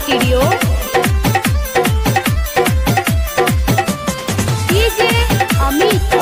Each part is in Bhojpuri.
स्टूडियो डीजे अमित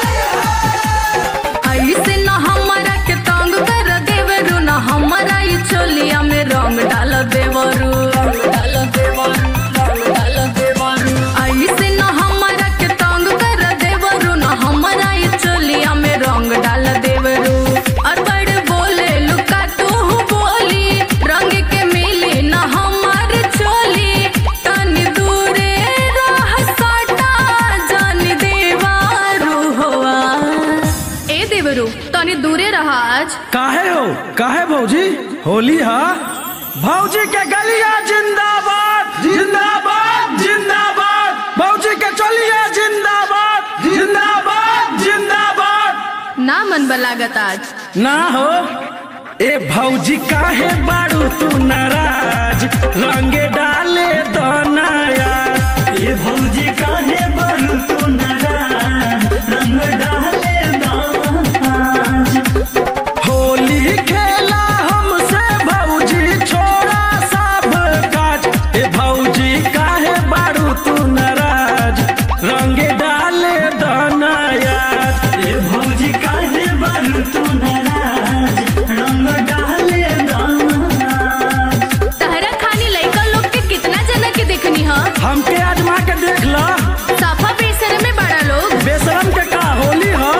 ऐसे न हमरा के तंग कर देवरू न हमरा ई चोलिया में रंग डाल देवरू डाल देवरू रंग डाल देवरू ऐसे न हमरा के तंग कर देवरू न हमरा ई चोलिया में रंग डाल देवरू और बड़ बोले लुका तू बोली रंग के मिली न हमार चोली तनी दूरे रह सटा जान देवारू होआ ए देवरू तनी दूरे रहा आज काहे हो काहे भौजी होली हा भौजी के गलिया जिंदाबाद जिंदाबाद जिंदाबाद भौजी के चलिया जिंदाबाद जिंदाबाद जिंदाबाद ना मन बलागत आज ना हो ए भौजी काहे बाड़ू तू नाराज रंगे डाले तो नया ये भौजी काहे बारू तू नाराज रंग डाले दाज होली खेला हमसे भौजी छोड़ा सब काज ए भौजी काहे बाड़ू तू नाराज रंगे डाले दनाया ये भौजी काहे बारू तू नाराज रंग डाले दाज तहरा खानी लइका लोग के कितना जना के देखनी ह हमके आजमा के देख ला साफा बेसर में बड़ा लोग बेशरम के का होली हो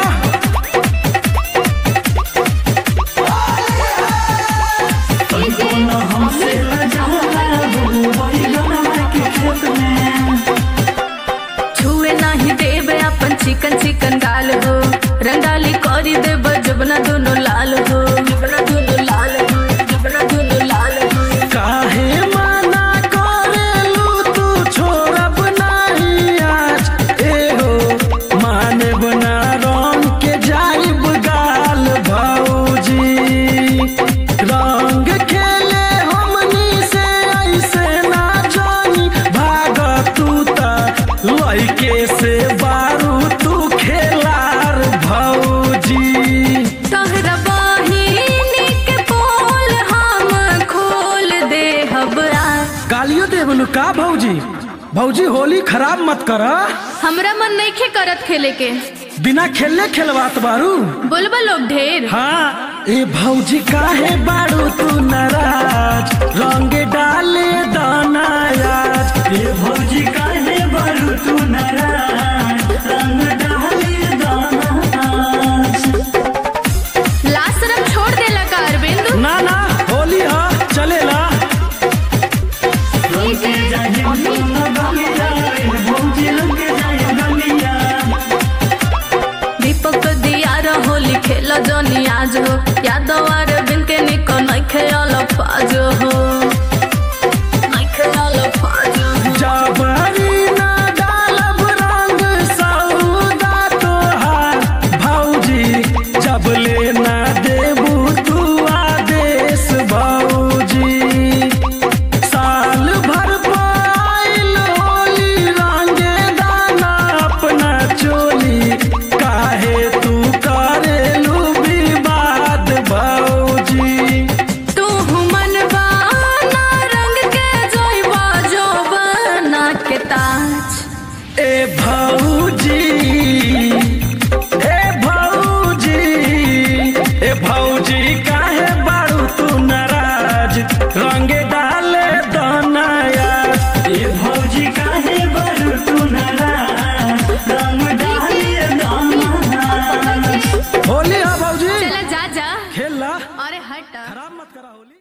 कोनो हमसे लजाला वही गनमा के खेत में छुए नहीं देवे अपन चिकन चिकन गाल हो रंगाली करी देव जबना दोनों लाल हो जबना दोनों लाल हो जबना दोनों लाल हो काहे मना करेलू तू छोड़ब नहीं आज ए हो माने बना रंग के जाइब गाल भौजी रंग खेले हमनी से ऐसे ना जानी भाग तू ता लइके से बारू तू खेलार भौजी तहरा बहिनी के पोल हम खोल दे हबरा गालियो देवलू का भौजी भौजी होली खराब मत कर हमरा मन नहीं खे करत खेले के बिना खेलले खेलवात बारू बोलबा लोग ढेर हाँ ए भौजी काहे बारू तू नाराज रंग डाले दनायाज ये भौजी काहे बारू तू नाराज रंग डाले दाज लास्ट रंग छोड़ देला का अरविंद ना ना होली हा चलेला रंग के जाए दोनों गलिया ये भौजी रंग के जाए गलिया दीपक दिया होली खेल जनी आज हो यादव अरविंद के निको नहीं खेल पाज हो नहीं खेल पाज हो जबरी ना डालब रंग सौदा तोहार भौजी जब ले ना देबू तू आदेश भौजी साल भर पाइल होली रंगे दाना अपना चोली काहे तू करेलू विवाद भौजी तू मनवा ना रंग के जोइबा जो बना के ताज ए भौजी ए भौजी ए भौजी काहे बारू तू नाराज रंग डाले दनायाज ये भौजी काहे बारू तू नाराज रंग डाले दाज होली हा भौजी चला जा जा खेल ला अरे हट खराब मत करा होली